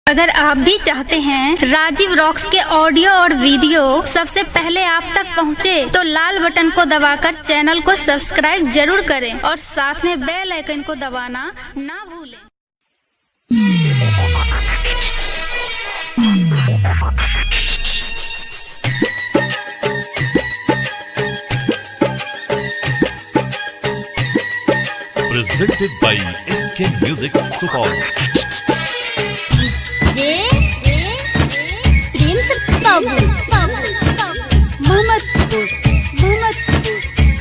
अगर आप भी चाहते हैं राजीव रॉक्स के ऑडियो और वीडियो सबसे पहले आप तक पहुंचे, तो लाल बटन को दबाकर चैनल को सब्सक्राइब जरूर करें और साथ में बेल आइकन को दबाना ना भूलें presented by SK Music Support. जे प्रिंस बाबू मोहम्मदपुर मोहम्मदपुर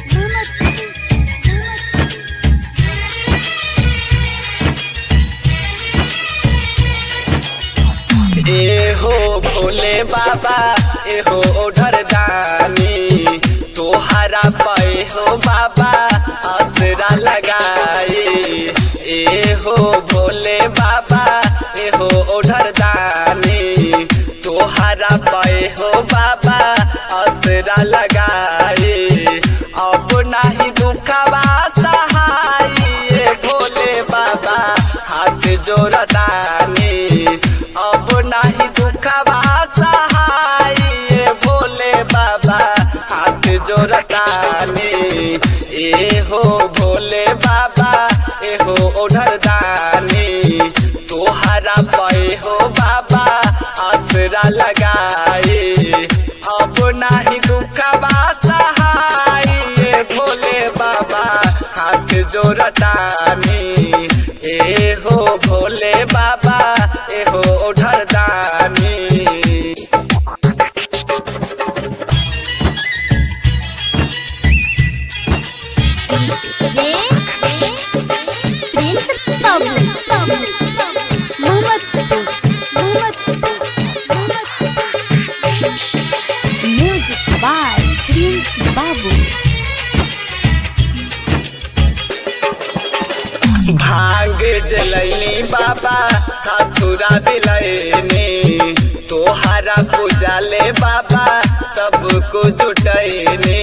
ए हो भोले बाबा ए हो ओढ़र दानी तोहरा पे हो बाबा असरा लगाए ए हो भोले बाबा ए हो ओढ़र दानी तोहरा पे हो बाबा असरा लगाए अब नाही दुखवा सहाय ए भोले बाबा हाथ जोड़दानी अब नाही दुखवा सहाय ए भोले बाबा हाथ जोड़दानी ए हो भोले बाबा ए हो ओढ़रदानी तोहरा पे हो बाबा आसरा लगाए अब नाही दुखवा सहाय ए भोले बाबा हाथ जोड़तानी ए हो भोले बाबा ए हो ओढ़रदानी जे Prince Babu Mohammadpur Mohammadpur music by Prince Babu भांग जलैनी बाबा साथुरा दिलैनी तोहरा पूजा ले बाबा सबको जुटैनी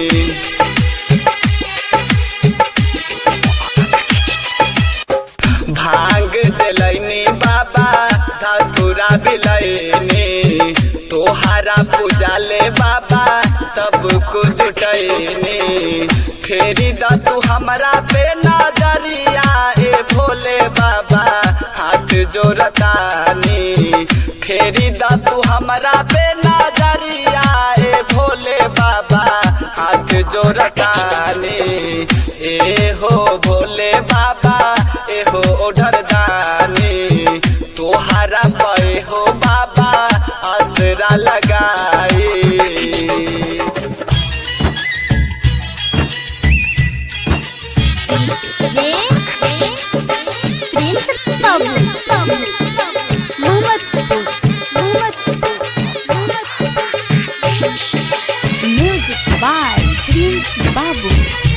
भांग जलैनी बाबा साथुरा दिलैनी तोहरा पूजा ले बाबा सबको जुटैनी फेरी द तू हमरा पे नजरिया ए भोले बाबा हाथ जोड़तानी फेरी द तू हमरा पे नजरिया ए भोले बाबा हाथ जोड़तानी ए हो भोले बाबा ए हो ओढ़रदानी तोहरा पे हो बाबा आसरा लगाई जे Prince Babu Mohammadpur Mohammadpur music by Prince Babu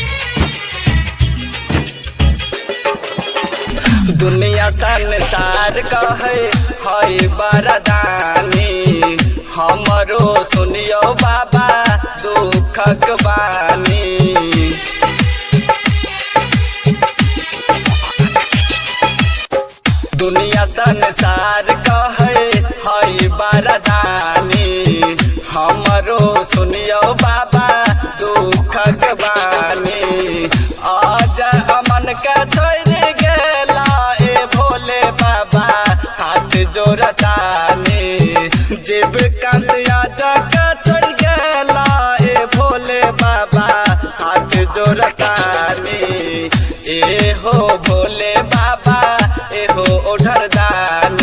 दुनिया संसार कहे है बरदानी हमरो सुनियो बाबा दुखक बानी दुनिया संसार कहे है बरदानी हमरो सुनियो बाबा दुखक बानी आज अमन के छोड़ गेला ए भोले बाबा हाथ जोड़तानी जीव कंदिया जग छोड़ गेला ए भोले बाबा हाथ जोड़तानी ए हो भोले बाबा ए हो ओढ़रदानी